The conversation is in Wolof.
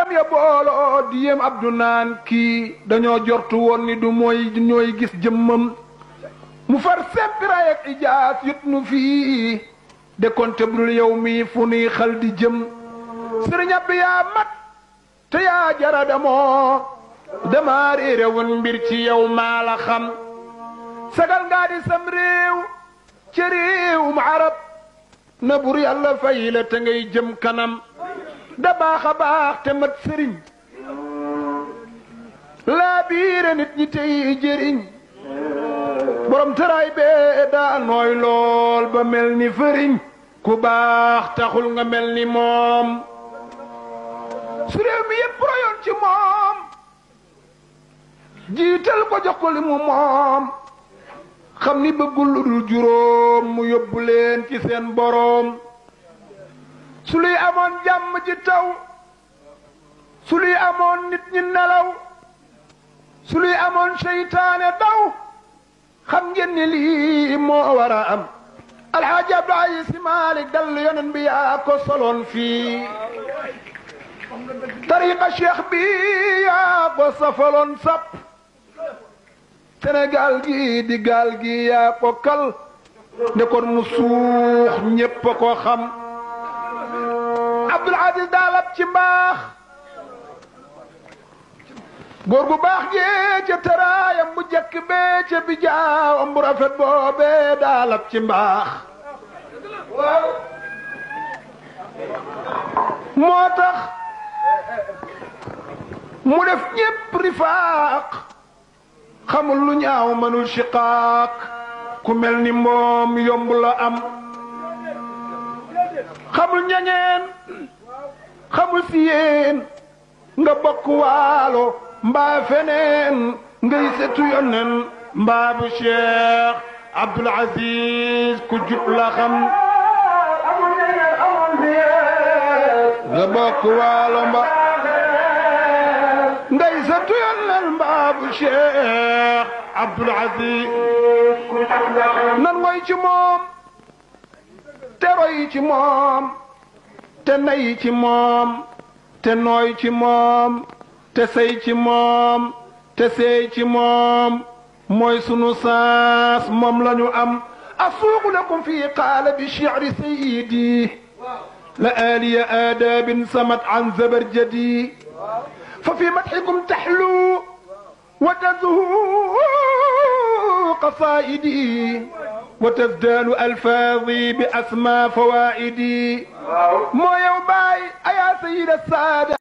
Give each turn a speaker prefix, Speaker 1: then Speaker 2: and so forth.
Speaker 1: jaam ya booloo di yem abdu naan kii dañoo jortu woon ni du mooy ñooy gis jëmmam mu far sempiraay ak ijaas yut nu fii de konte budul yow mi fu nuy xal di jëm sëriñ bi yaa mat te yaa jara damoo dama réere woon mbir ci yow maa la xam sagal ngaa di sam réew ci réewum arab na bur yàlla fay la te ngay jëm kanam da baax a baax te mat sëriñ laa biire nit ñi tey jëriñ borom tëraay bee daa nooy lool ba mel ni fëriñ ku baax taxul nga mel ni moom su réew mi yépp royoon ci moom jiital ko jox ko li mu moom xam ni bëggul lu dul juróom mu yóbbu leen ci seen boroom su luy amoon jàmm ji taw su luy amoon nit ñi nelaw su luy amoon seytaane daw xam ngeen ni lii moo war a am alxaaji abdoulaye si malik dal yonen bi yaa ko soloon fii tariqa cheikh bi yaa ko safaloon sap Sénégal gi di gaal gi yaa ko kal ne kon mu suux ñépp a ko xam Abdul Aziz daalab ci mbaax góor gu baax gee ca tëraayam bu jëkk bee ca bi jaawam bu rafet boobee daalab ci mbaax moo tax mu def ñépp rifaaq xamul lu ñaaw mënul shiqaaq ku mel ni moom yomb la am xamul ñaŋeen xamul si yéen nga bokk waalo mbaa feneen ngay setu yonen mbaa bu cheikh Abdul Aziz ku jub la xam nga bokk waalo mba ngay setu yonen mbaa bu cheikh Abdul Aziz nan ngoy ci moom te roy ci moom te nay ci moom te nooy ci moom te sey ci moom te seey ci moom mooy sunu saas moom la ñu am asuuqu lakum fi qaala bi shi'ri sayyidi la aaliya aadaabin samat an zabarjadi fa fi madxikum taxlu wa tazhu qasaa'idi wa tazdaanu alfaadi bi asmaa fawaa'idi moo yow baay ayaa sayyida saada